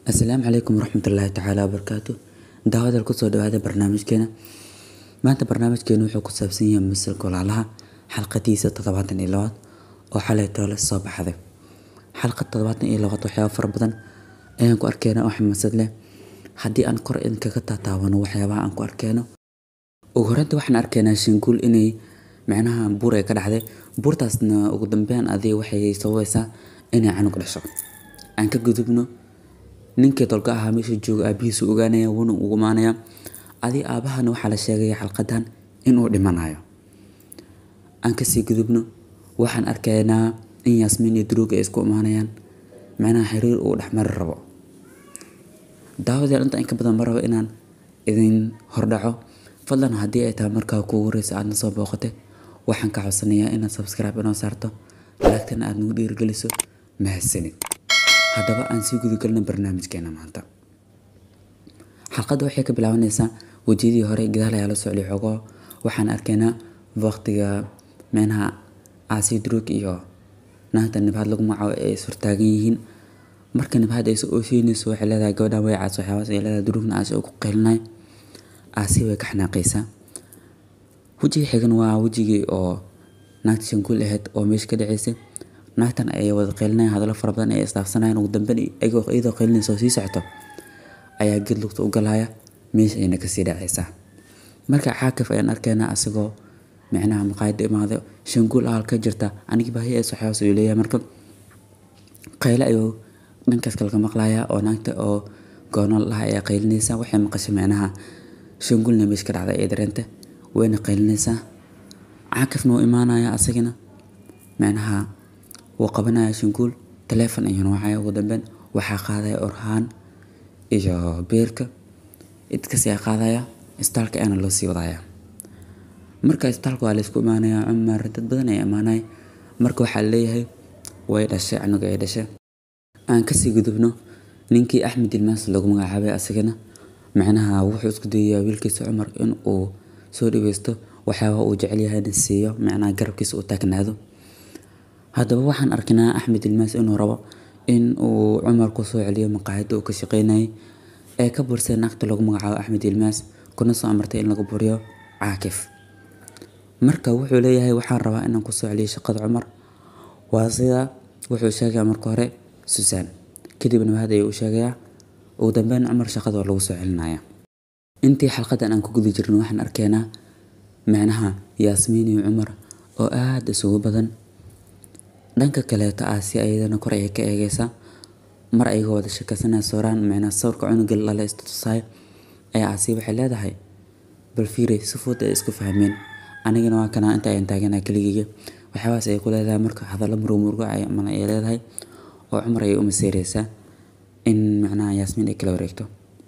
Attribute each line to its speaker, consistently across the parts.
Speaker 1: asalaamu calaykum waraxmatullaahi tacaala wabarakaatu daawadal kusoo dhawaada barnaamijkeena maanta barnaamijkeenu wuxuu ku saabsan yahay masalka walaalaha xalqadiisa toddobaatan iyo labaad oo xalay toole soo baxday xalqad toddobaatan iyo labaad waxyaaba fara badan ayaan ku arkeena oo xamaasad leh haddii aan kor idinkaga taataabano waxyaabaha aan ku arkeeno ugu horreynta waxaan arkeynaa shinguul inay micnaha buur ay ka dhacday buurtaasna ugu dambeyn adiga waxay sababaysaa inay canug dhasho aan ka gudubno ninkii dolka ahaa meesha jooga aabihiisu ogaanaya wuuna ugu imaanaya adi aabahana waxaa la sheegaya xalqadan inuu dhimanayo aan kasii gudubno waxaan arkaynaa in yaasmiin iyo duruug ay isku imaanayaan macnaha xiriir uu dhexmari rabo daawadeel inta in ka badan ma rabo inaan idin hordhaco fadlan haddii ay tahay markaa kuugu horeysa aadna soo booqatay waxaan ka codsanayaa inaad subscribe inoo saarto laagtana aad nagu dhiirigeliso mahadsanid haddaba aan sii gudagelno barnaamijkeena maanta xalqadda waxay ka bilaabanaysaa wejiyadii hore gadaal ayaa la socday xogoo waxaan arkaynaa waqtiga meenaha aasi druug iyo naagta nibhaad lagu magacaabo ay surtaagan yihiin marka nibhaad ay oosheynayso waxay leedahay gabadhan way caas waxyaabaas ay leedahay druugna aasi oo ku qeylinay aasi way ka xanaaqaysaa wejiga xigan waa wejigii oo naagta shanguul ahayd oo meesha ka dhaceysay naagtan ay wada qeylinayan hadallo fara badan ay isdhaafsanayaan ugu dambeyn iyadoo qeylinaysa oo sii socoto ayaa ged lugta u galaya meesha ayna kasii dhacaysaa marka caakif ayaan arkaynaa asagoo micnaha maqaayadda imaaday shanguul ahal ka jirta anigii baahi ay saxaabas ayuu leeyahay marka qayle ayuu dhankaas kale ka maqlayaa oo naagta oo goonool laha ayaa qaylinaysa waxay maqashay micnaha shanguulna meesha ka dhacday ee dareenta wayna qaylinaysaa caakifna wuu imaanaya asagina micnaha wuu qabanaya shanguul taleefon ayuuna wacaya ugu dambeyn waxaa qaadaya orhaan iyo beerka idkasi aa qaadaya istaalka ayaana loo sii wadaya marka istaalka waa laysku imaanaya cumar dad badan ayaa imaanaya marka waxaa leeyahay way dhashay canuga ay dhashay aan kasii gudubno ninkii axmed ilmaas lagu magacaabay asagana macnaha wuxuu isku dayayaa wiilkiisa cumar in uu soo dhaweysto waxyaaba uu jecel yahayna siiyo macnaha garabkiisa uu taagnaado haddaba waxaan arkinaa axmed ilmaas inuu rabo in uu cumar kusoo celiyo maqaayadda uu ka shaqeynayay ee ka bursay naagta lagu magacaabo axmed ilmaas kuna soo amartay in lagu buriyo caakif marka wuxuu leeyahay waxaan rabaa inaan kusoo celiyo shaqada cumar waa sida wuxuu sheegayaa marka hore susaan kadibna mahad ayuu u sheegayaa ugu dambeyn cumar shaqada waa lagu soo celinaya intii xalqadan aan ku guda jirno waxaan arkaynaa macnaha yaasmiin iyo cumar oo aada isugu badan dhanka kaleeto ah si ayadana kor ayay ka eegaysaa mar ayagoo wada sheekaysanaya sooraan micnaa sawirka cunuga lala istutusaay ayaa asi waxay leedahay bal fiiri si fudud ay isku fahmeen anigana waa kanaa inta ayaan taaganaa keligeyga waxyaabahaas ay ku leedahay marka hadallo murugmurugo mana ay leedahay oo cumar ayay u maseereysaa in macnaha yaasmiin ay kala wareegto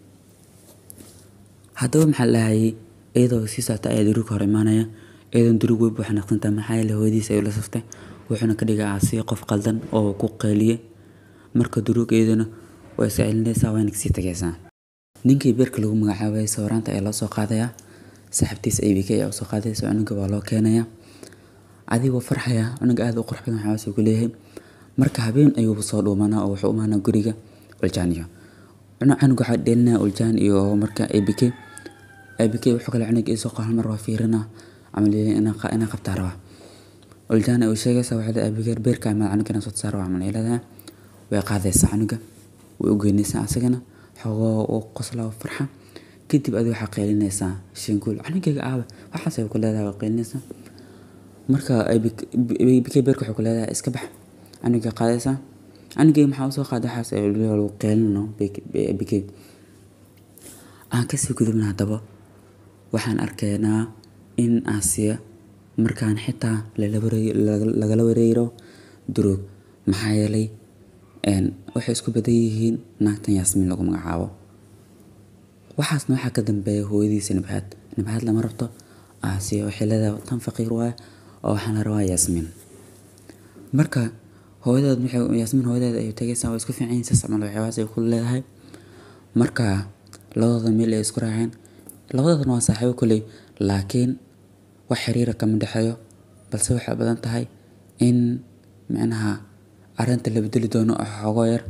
Speaker 1: haddaba maxaa lahayay iyadoo sii socota ayaa duruug hor imaanaya iyadoon duruug wey buu xanaaqsantaa maxaa yeele hooyadiis ayuu la saftay wuxuuna ka dhigay aasi qof qaldan oo ku qeyliyey marka duruug iyaduna way iska celinaysaa wayna kasii tagaysaa ninkii beerka lagu magacaabayay sawiraanta ayaa loo soo qaadayaa saaxiibtiis abk ayaa usoo qaadaysa cunuga waa loo keenayaa adigoo farxaya cunuga aada u qurux badan waxaas ku leeyahay marka habeen ayuuba soo dhuumanaa oo wuxuu umaanaa guriga uljaaniyo canuga waxaa dheelinaya uljaan iyo marka abk abk wuxuu kale cunuga isoo qaal mar waa fiirina camal inaa qabtaa rabaa uljana uu sheegaysa waxay leedahay abigeer beerka ama canuga soo saar waa camal leedahay way qaadaysaa canuga way u geynaysaa asagana xogoo uu qoslaa farxa kadib adi waxaa qeylinaysaa shinguul canugayga aabe waxaas ay ku leedahay waa qeylinaysaa marka abk beerka waxay ku leedahay iska bax canuga qaadaysaa canugayga maxaa usoo qaaday waxaas ay lagu qeylino abk aan kasii gudubna haddaba waxaan arkaynaa in aasiya markaan xitaa lagala wareero duruug maxaa yeelay waxay isku badan yihiin naagtan yaasmiin lagu magacaabo waxaasna waxaa ka dambeeya hooyadiisa nibhaad nibhaad lama rabto aasiya waxay leedahay tan faqiir waay oo waxaan la rabaa yaasmiin marka hooyadeed waxay yaasmiin hooyadeed ay tagaysaa waa isku fiican yihiin saas camal waxyaabahaas ay ku leedahay marka labadooda meel ay isku raaceen labadoodana waa saaxiibo koley laakiin wax xiriira kama dhexeeyo balse waxay badan tahay in micnaha arrinta la bedeli doono oo xoogoo yar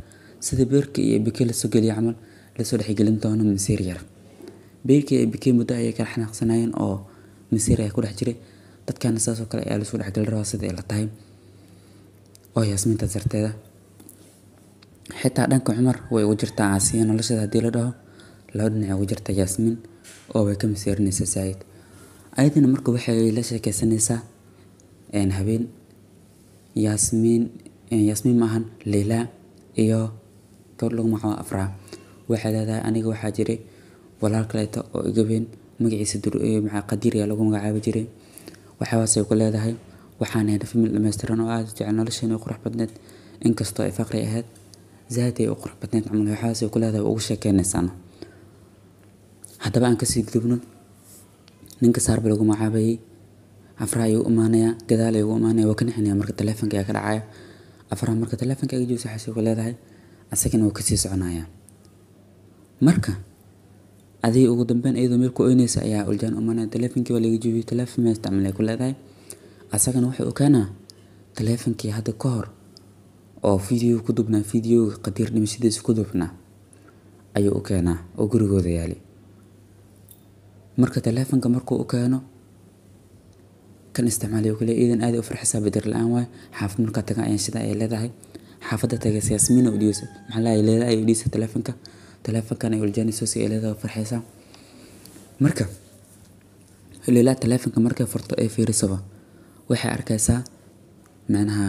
Speaker 1: sida beerka iyo bike lasoo geliya camal lasoo dhexgelin doono masiir yar beerka iyo bike muddo ayay kala xanaaqsanayeen oo masiir ayaa ku dhex jiray dadkana sidaas oo kale ayaa lasoo dhexgelin rabaa sida ay la tahay oo yaasmiinta darteeda xitaa dhanka cumar way ugu jirtaa caasiya nolosheeda haddii la dhaho laba dhinac ugu jirta yaasmiin oo way ka masiirinaysaa saa'id ayadana marka waxay la sheekeysanaysaa habeen yaasmiin yaasmiin maahan leylaa iyo gabadh lagu magacaabo afraa waxay leedahay aniga waxaa jiray walaal kaleeto oo igabeen magaciisa qadiir ayaa lagu magacaabi jiray waxaasay ku leedahay waxaan ahayn famil dhammaystiran oo aada jecel nolosheena qurux badneed inkastoo ay faqri ahayd zaad ay u qurux badneed camal waxaasay ku leedahay ugu sheekeynaysaana haddaba aan kasii gudubno ninka saarba lagu magacaabayay afraa ayuu imaanayaa gadaal ayuu imaanaya waa ka nixinaya marka taleefonka ayaa ka dhacaya afraa marka taleefonka aga joogsa waxaasay ku leedahay asagana wuu kasii soconaya marka adii ugu dambeyn iyadoo meel ku oynaysa ayaa uljaan imaanaya taleefonkii waa laga joogiyay taleefon ma isticmaalay ku leedahay asagana wuxuu keenaa taleefonkii hadda ka hor oo video ku dubnaa videoga qadiir dhimashadiisa ku dubnaa ayuu u keenaa oo gurigooda yaali marka taleefonka markuu u keeno kan isticmaalay kule iidan aad u farxisaa bedar la-aan waay xaafad markaa taga ayaan shida ay leedahay xaafadda tagaysa yaasmiina u dhiyeysa maxaa lahay leedahay ay u dhiyeysa taleefonka taleefonkan ay uljaanayso si ay leedahay farxaysaa marka leelaa taleefonka markay furto ay fiirisaba waxay arkaysaa macnaha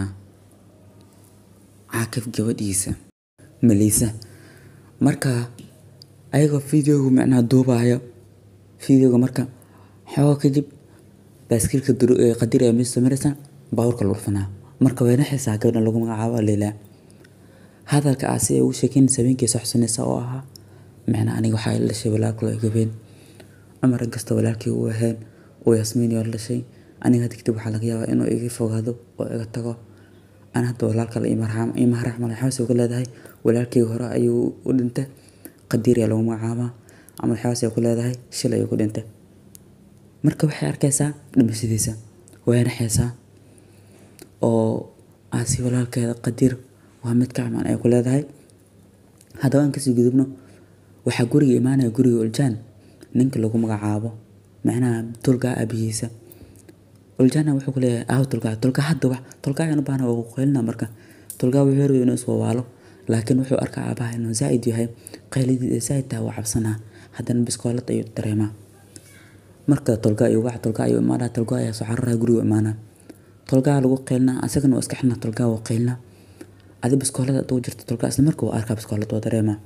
Speaker 1: caakif gabadhiisa maliisa marka ayagoo videoga macnaha duubaayo videoga marka xooga kadib baaskiilka qadiir ayaa meesha samaraysa baabuurka lagu dhufanaa marka way naxaysaa gabadhan lagu magacaabo leylaa hadalka ah si ay ugu sheekeynaysa habeenkii soo xusanaysa oo ahaa macnaha aniga waxaa ila dhashay walaalkalo ay gabeen cumar inkasta walaalkii uu ahayn uu yasmiin oo la dhashay aniga hadda kadib waxaa laga yaabaa inuu iga fogaado oo iga tago ana hadda walaalkale ima haraxmal waxaase uga leedahay walaalkii hore ayuu u dhintay qadiir ayaa lagu magacaabaa ama waxaase ku leedahay shil ayuu ku dhintay marka waxay arkaysaa dhimashadiisa way naxaysaa oo aasi walaalkeeda qadiir waa mid ka camaan ay ku leedahay haddaba aan kasii gudubno waxaa guriga imaanaya guriga uljaan ninka lagu magacaabo macnaha tulgaa aabihiisa uljaana wuxuu ku leeyahay aaw tulgaa tulgaa hadda wax tulgaa ayaan u baahna waa ku qaylina marka tulgaa wuxuu rabay inuu iswawaalo laakiin wuxuu arkaa aabaha inuu zaa'id yahay qaylidii zaa'id tahay waa cabsanaa haddana biskoolad ayuu dareemaa marka tolga iyo wax tolga ayuu imaanaa tolga ayaa soo cararaya guriga imaanaa tolgaa lagu qaylnaa asagana waa iska xidhnaa tolgaa waa qaylnaa adi biskoolada aduu jirta tolgaa isla marka waa arkaa biskoolad waa dareemaa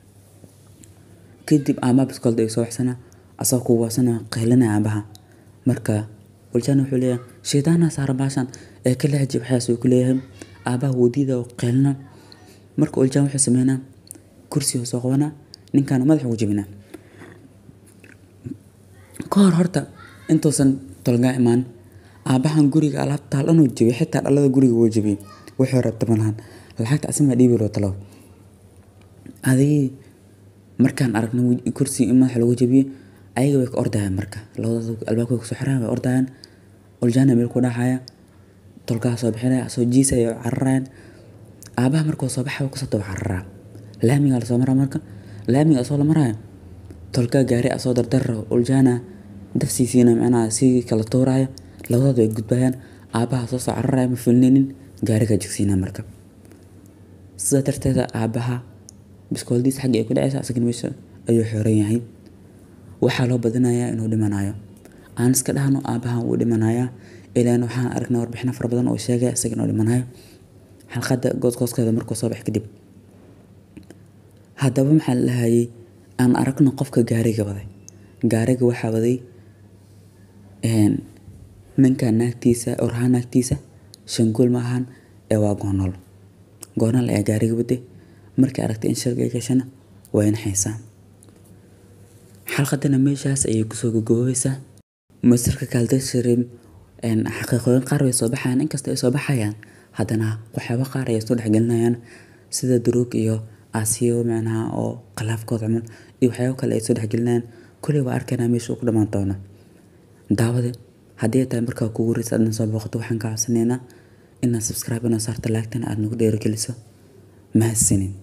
Speaker 1: kadib aamaa biskoolada ayuu soo waxsanaa asagoo ku waasana qaylinaya aabaha marka waljaan wuxuu leeyahay shaydaanaa saara baashan ee ka leexji waxaas uu ku leeyahay aabaha wadiida oo qaylina marka waljaan wuxuu sameynaa kursiga soo qabanaa ninkaana madaxa ugu jebinaa ka hor horta intuusan tolgaa imaan aabahan guriga alaabta taal dhanuu jebiyay xitaa dhalada guriga wuu jebiyey wuxuu rabta malahan lacagta asimaa dhiibi loo talo adigii markaan aragna kursi in madaxa lagu jebiyey ayaga way ka ordayaan marka labadooda albaabka way kusoo xirayaan way ordayaan uljaana meel ku dhacaya tolkaa soo bixinaya soo jiisaya cararayaan aabaha markuu soo baxaya kusoo daba cararaa laamigaa lasoo maraa marka laamiga asoo la maraayo tolkaa gaari asoo dardarra uljaana dafsiisiina macnaha si kala tuuraya labadooda way gudbayaan aabaha soo soo cararaya ma filnaynin gaarigaa jigsiina marka sidaa darteeda aabaha biskooladiisa xagga ay ku dhacaysa asagana meesha ayuu xooran yahay waxaa loo badinayaa inuu dhimanayo aan iska dhahno aabahan wuu dhimanayaa ilaan waxaan aragnay warbixino fara badan oo sheegaya isaga inuu dhimanayo xalqadda goosgooskeeda markuu soo bax kadib haddaba maxaa la lahayay aan aragno qofka gaariga waday gaariga waxaa waday ninka naagtiisa oraha naagtiisa shanguul ma ahan ee waa goonol goonol ayaa gaariga waday markay aragtay in shirga ay gashana way naxaysaa xalqadana meeshaas ayay kusoo gogobeysaa masirka kaaldashirim xaqiiqooyin qaar way soo baxayaan inkasta ay soo baxayaan haddana waxyaaba qaar ayay soo dhexgelinayaan sida duruug iyo aasiyo macnaha oo khilaafkood camal iyo waxyaabo kale ay soo dhexgelinayaan kuley waa arkaynaa meesha uu ku dhammaan doono daawade haddii ay tahay markaa kugu horeysa aadna soo booqato waxaan kaa codsanaynaa inaad subscribe inoo saarta laagtana aad nagu dheerogeliso mahadsanin